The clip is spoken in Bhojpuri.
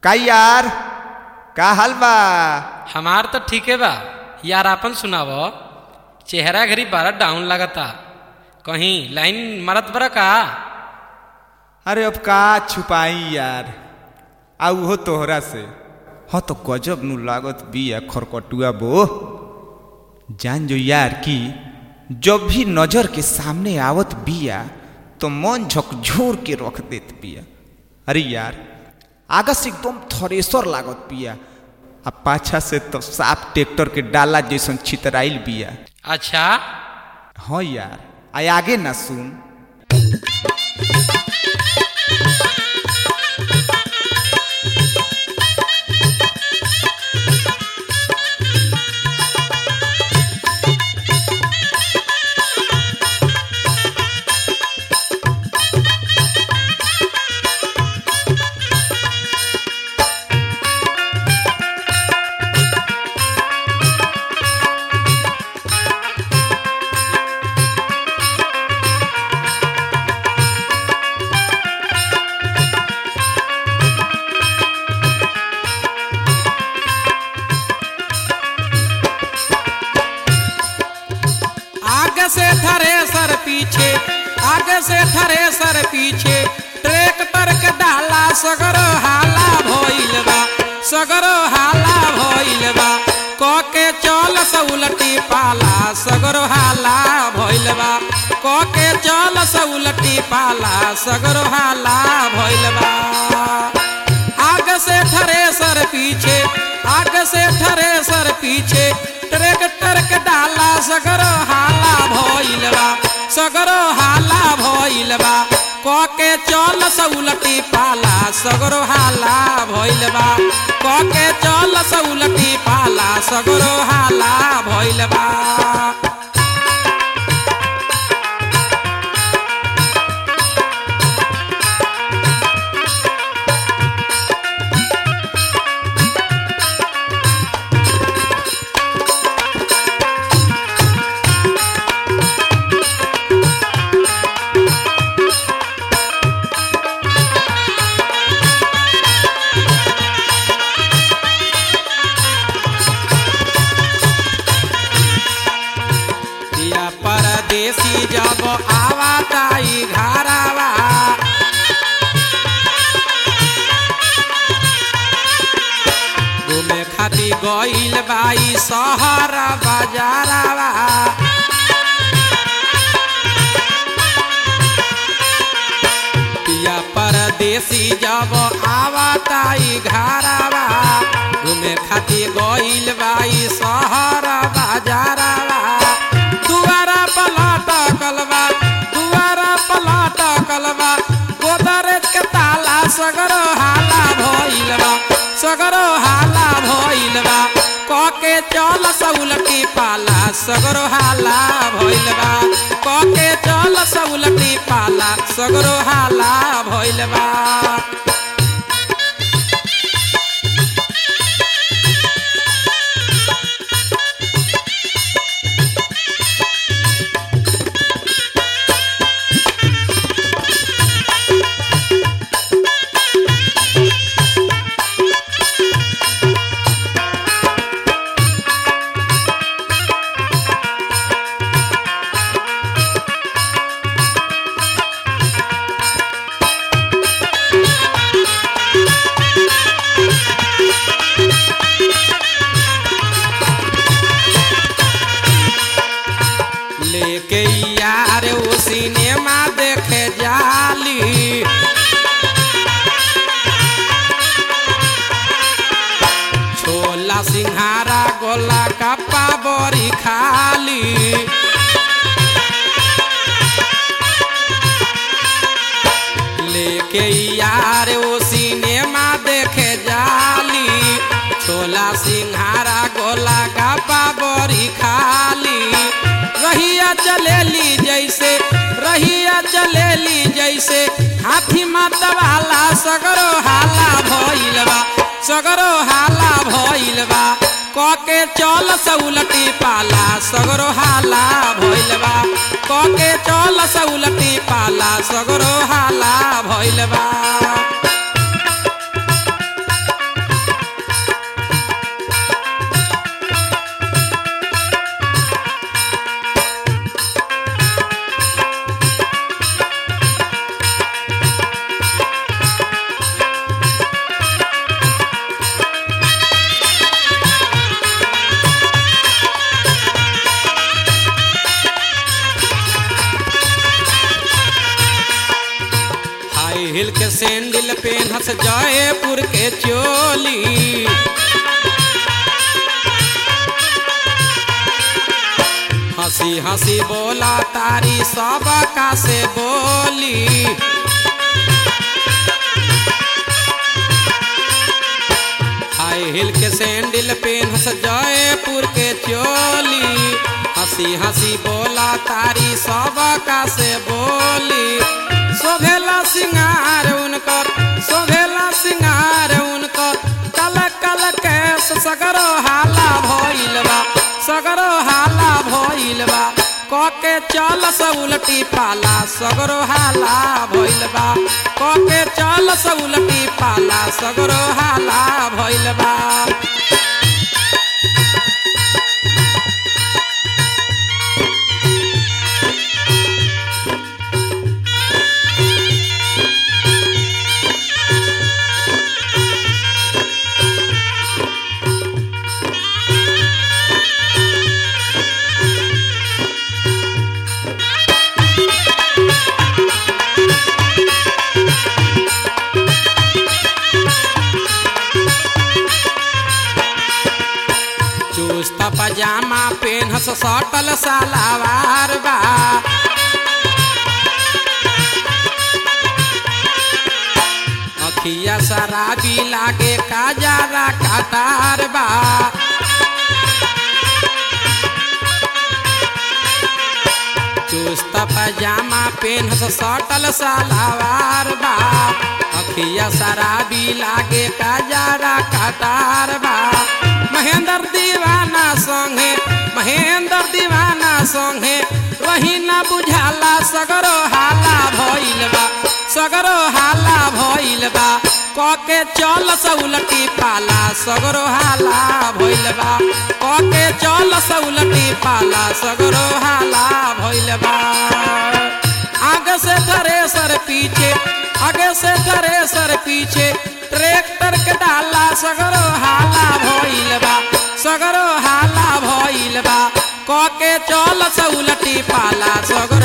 का यार का हाल बा हमार तो ठीके बा यार आपन सुनाव चेहरा घरी बारा डाउन लगता कहीं लाइन मारत बरा का अरे अब का छुपाई यार आ उहो तोहरा से हाँ तो गजब नु लागत बिया खरकटुआ बो जान जो यार की जब भी नजर के सामने आवत बिया तो मन झकझोर के रख देत बिया अरे यार आगा से एकदम थरेसर लागत बिया आ पाछा से तो साफ ट्रैक्टर के डाला जैसन छितराइल बिया अच्छा हाँ यार आ आगे ना सुन आगे से थ्रेसर पीछे आगे से थ्रेसर पीछे ट्रैक्टर के डाला सगरो हाला भइल बा सगरो हाला भइल बा क के चल सउलटी पाला सगरो हाला भइल बा क के चल सउलटी पाला सगरो हाला भइल बा आगे से थ्रेसर पीछे आगे से थ्रेसर पीछे ट्रैक्टर के डाला सगरो हाला भइल बा सगरो हाला भइल बा क के चल सउलटी पाला सगरो हाला भइल बा क के चल सउलटी पाला सगरो हाला भइल बा दिया परदेसी जब आवा ताई घरावा घूमे खाती गइल बाई शहर बाजारावा दिया परदेसी जब आवा ताई घरावा घूमे खाती गइल बाई शहर बाजारावा दुआरा पलाट कलवा दुआरा पलाट कलवा गोदरेज के ताला सगरो हाला भइल बा सगरो हाला भइल बा क के चल सउलटी पाला सगरो हाला भइल बा क के चल सउलटी पाला सगरो हाला भइल बा लेके यार वो सिनेमा देखे जाली छोला सिंहारा गोला कप्पा बड़ी खाली लेके यार वो सिनेमा देखे जाली छोला सिंहारा गोला कप्पा बड़ी खाली रहिया चलेली जैसे रहिया चलेली जैसे हाथी मतवाला सगरो हाला भइल बा सगरो हाला भइल बा क के चल सउलटी पाला सगरो हाला भइल बा क के चल सउलटी पाला सगरो हाला भइल बा सैंडल पेनहस जयपुर के चोली हंसी हंसी बोला तारी सब का से बोली हाई हिल के सैंडल पेनहस जयपुर के चोली हंसी हंसी बोला तारी सब का से बोली शोभेला सिंगार उनकर शोभेला सिंगार उनकर कल कल कैस सगरो हाला भइल बा सगरो हाला भइल बा कके चल स उलटी पाला सगरो हाला भइल बा कके चल स उलटी पाला सगरो हाला भइल बा चुस्त पजामा पेनहस सटल सलावार बा अखिया शराबी लागे काजारा काटार बा चुस्त पजामा पेनहस सटल सलावार बा अखिया शराबी लागे काजारा काटार बा महेंद्र दीवाना संगे महेंद्र दीवाना संगे वही ना बुझाला सगरो हाला भइल बा सगरो हाला भइल बा कके चल सउलटी पाला सगरो हाला भइल बा कके चल सउलटी पाला सगरो हाला भइल बा आगे से थ्रेसर पीछे आगे से थ्रेसर पीछे ट्रैक्टर के डाला सगरो हाला भइल बा सगरो हाला भइल बा कके चल सउलटी पाला सगरो